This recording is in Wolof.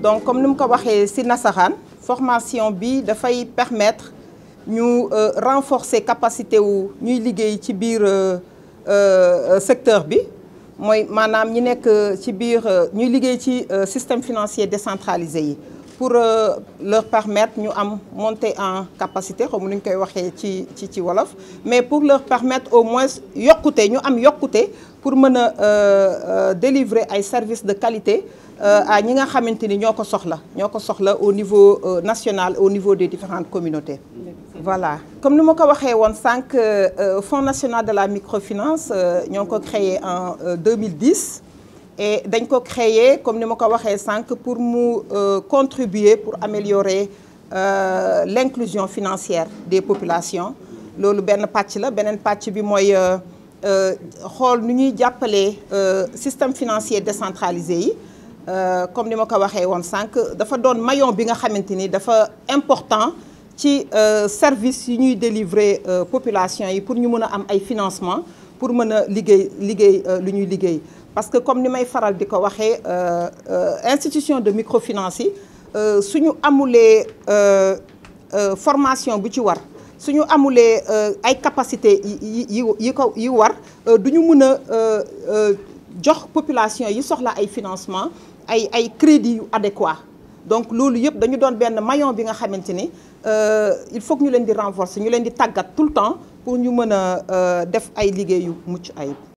donc comme ni mu ko waxee ci nasaraan formation bi dafay permettre ñu renforcer capacité wu ñuy liggéey ci biir secteur bi mooy maanaam ñi nekk ci biir ñuy liggéey ci système financier décentralisé yi pour leur permettre ñu am monter en capacité xaw ma nu ñu koy waxee ci ci ci wolof mais pour leur permettre au moins yokkute ñu am yokkute pour mën a délivrer ay services de qualité à ñi nga xamante ni ñoo ko soxla ñoo ko soxla au niveau national au niveau des différentes communautés voilà comme ni ma ko waxee woon sànq Fonds national de la microfinance ñoo ko créé en 2010 et dañ ko créé comme ni ma ko waxee sànq pour mu contribuer pour améliorer l'inclusion financière des populations loolu benn pàcc la beneen pàcc bi mooy xool nu ñuy jàppalee système financier décentralisé yi comme ni ma ko waxee woon sànq dafa doon maillon bi nga xamante ni dafa important ci service yi ñuy délivrer population yi pour ñu mën a am ay financement pour mën a liggéey liggéey lu ñuy liggéey parce que comme ni may faral di ko waxee institution de microfinance yi suñu amulee formation bu ci war suñu amulee ay capacité yi yi yi ko yi war du ñu mën a jox population yi soxla ay financement ay ay crédits yu adéquat donc loolu yëpp dañu doon benn maillon bi nga xamante ni il faut que ñu leen di renforcer ñu leen di tàggat tout le temps pour ñu mën a def ay liggéey yu mucc ayib